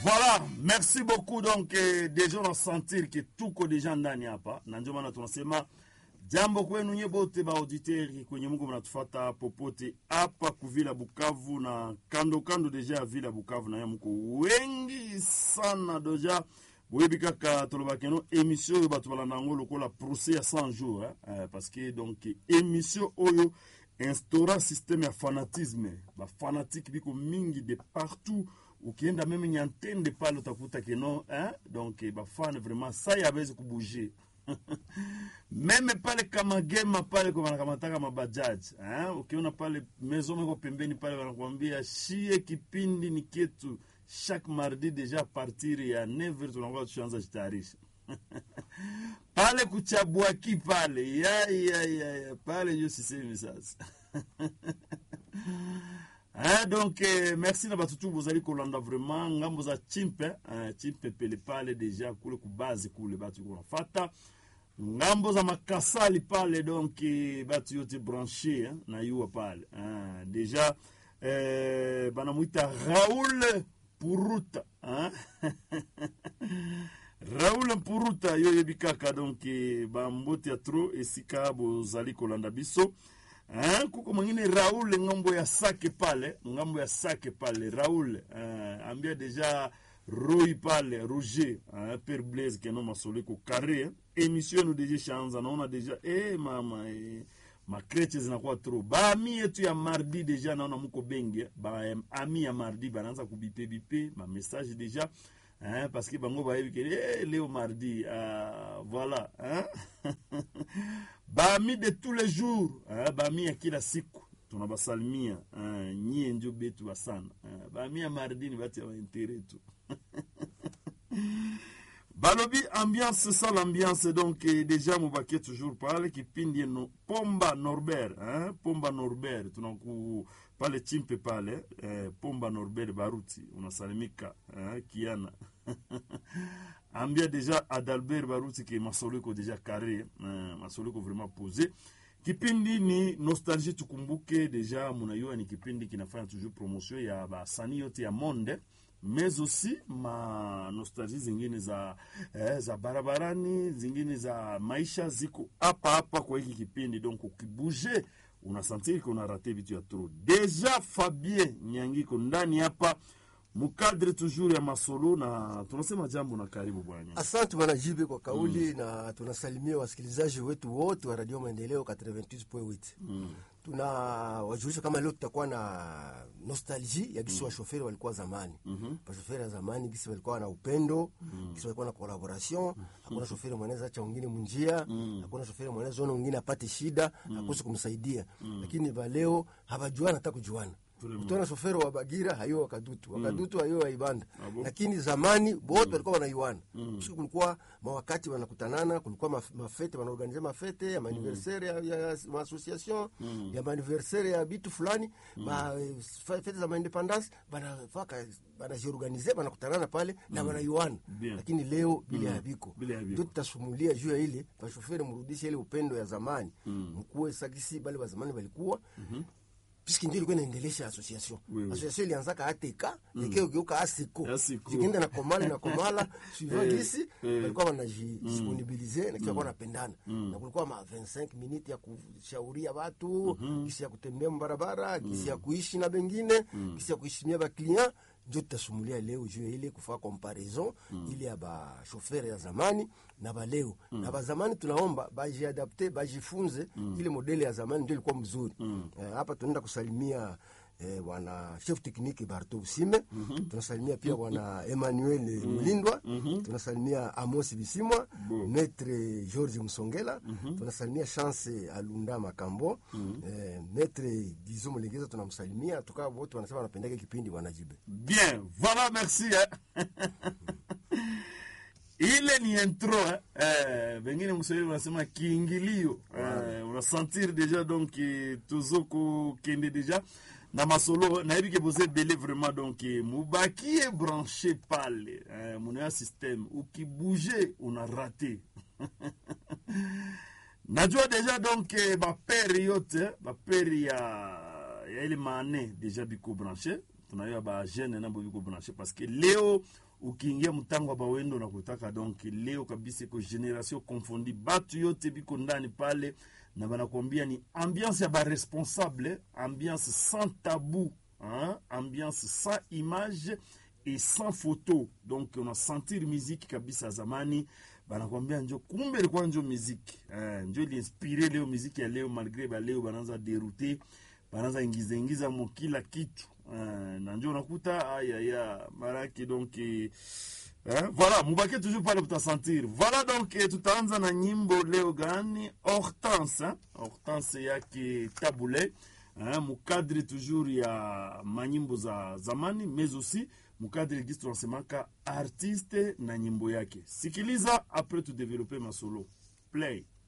Voilà, merci beaucoup. Donc eh, deja unasentir ke tuko deja ndani hapa, na ndio maana tunasema jambo kwenu nye bote ba auditeri kwenye Mungu mnatufata popote hapa kuvila Bukavu na kando kando deja ya vila Bukavu, na mko wengi sana deja boyebi kaka tolobaki no émission oyo bato balanda yango lokola procès ya 100 jours hein? euh, parce que donc émission oyo instaura système ya fanatisme bafanatike biko mingi de partout ukienda meme nyantende pale utakuta keno hein? donc bafana vraiment sai awezi kubouger meme pale kamagema pale kwa wanakamataka mabajaji hein? ukiona pale mezo meko pembeni pale wanakuambia shie kipindi ni ketu chaque mardi deja partir ya 9 tunakuwa tushaanza jitayarisha pale kuchabwaki pale ya, ya, ya, ya. pale njo sisemi sasa Hein, donc eh, merci na batutu bozali kolanda vraiment ngambo za chimpe eh, chimpe pele pale deja kule kubazi kule batu kunafata ngambo za makasali pale donc eh, batu yote branche eh, na yuwa pale eh, deja eh, banamwita Raoul Puruta hein? Raoul Puruta yo yebi kaka donc eh, bambote ya tro esika bozali kolanda biso Hein, kuko mwingine Raul ngambo ya sake pale, ngambo ya sake pale Raul eh, ambia deja Roy pale Roger eh, Père Blaise keno masole ko carré eh. Emission nu deja shanza naona deja eh mama eh, makreche zinakuwa tro baami yetu ya mardi deja naona muko bengi ba eh, ami ya mardi banaanza kubipe bipe ma message deja hein, parce que bango bayebi ke eh, leo mardi uh, voilà hein? baami de tous les jours hein, baami ya kila siku tunabasalimia hein, nyie njo betu basana hein, baami ya mardi ni bati ya baintere tu balobi ambiance ça l'ambiance donc eh, déjà mubaki toujours pale kipindi no, pomba norbert hein? pomba norbert tunaku pale chimpe pale eh, pomba norbert baruti unasalimika eh, kiana ambia deja adalbert baruti ke masoleko deja carré eh, masoleko vraiment posé kipindi ni nostalgie tukumbuke deja munayua ni kipindi kinafanya toujours promotion ya basanii yote ya monde mais aussi ma nostalgie zingine za eh, za barabarani zingine za maisha ziko hapa hapa kwa hiki kipindi donc ukibuje unasantiri ko unarate vitu ya trop deja fabien nyangiko ndani hapa mukadre toujours ya masolo na tunasema jambo na karibu bwana Asante bwana Jibe kwa kauli na tunasalimia wasikilizaji wetu wote wa Radio Maendeleo 88.8. mm. Tuna wajulisha kama leo tutakuwa na nostalgie ya gisi washoferi walikuwa zamani. Mhm. Washoferi ya zamani gisi walikuwa na upendo, gisi walikuwa na collaboration, hakuna shoferi mweneza acha wengine munjia, hakuna shoferi mweneza ona wengine apate shida, akose kumsaidia. Lakini va leo hawajuana hata kujuana. Vraiment. Utaona shoferi wa Bagira hayo wakadutu, wakadutu hayo wa Ibanda. Ah bon? Lakini zamani wote walikuwa wanaiwana. Siku kulikuwa mawakati wanakutanana, kulikuwa maf- mafete wanaorganize mafete ya maaniversaire ya, ya, ya maassociation ya maaniversaire ya bitu fulani ma eh, fa- fete za maindependance banafaka banajiorganize banakutanana pale na wanaiwana. Bien. Lakini leo bila ya biko Bila ya biko. ndio tutasumulia juu ya ile bashoferi mrudishe ile upendo ya zamani mkuwe sagisi bale wa zamani walikuwa puisque ndio ilikuwa inaendelesha association Oui, oui. association ilianzaka ateka ikeo geuka asiko Asiko. zikienda na komala na komala suivant Eh, gisi eh. walikuwa wanajidisponibilize na kisha walikuwa wanapendana na kulikuwa ma 25 minutes ya kushauria watu gisi ya kutembea mbarabara gisi ya kuishi na bengine gisi ya kuheshimia ba client ndio tutasumulia leo juu ya ile kufaa comparaison ile ya bashofere ya zamani na baleo na bazamani tunaomba bajiadapte bajifunze ile modele ya zamani ndio ilikuwa mzuri Eh, hapa tunaenda kusalimia eh, bwana chef technique Barto Usime tunasalimia pia bwana Emmanuel Mulindwa tunasalimia Amos Bisimwa Maître George Msongela tunasalimia Chance Alunda Makambo eh, Maître Gizo Mulegeza tunamsalimia tukaa wote wanasema wanapendaka kipindi wanajibe bien voilà merci eh. ile ni intro eh. Eh, vengine mswahili wanasema kiingilio eh, unasentir deja donc eh, tozoko kende deja na masolo nayebi ke boza ebele vraiment donc eh, mubakie branche pale eh, munaya systeme ukibouge una rate najua deja donc eh, bapere yote bapere ya ya ile mane deja biko branche tunaiwa ba jeune nabo biko branche parce que leo ukiingia mtango wa bawendo na kutaka donc leo kabisa iko generation confondi batu yote biko ndani pale na banakwambia ni ambiance ya baresponsable ambiance sans tabou hein? ambiance sans image et sans photo donc unasentir muziki kabisa zamani banakwambia njo kumbe ilikuwa njo muziki eh, njo iliinspire leo muziki ya leo malgre baleo banaanza derute banaanza ingiza ingiza mo kila kitu eh, na njo unakuta ayaya maraki donc eh, Eh, voilà mubake toujours pale mutasentir voilà donc eh, tutaanza na nyimbo leo gani hortense hein? hortense yake tabule hein? mukadre toujours ya manyimbo za zamani mais aussi mukadre gisi tunasemaka artiste na nyimbo yake sikiliza après tudevelope masolo play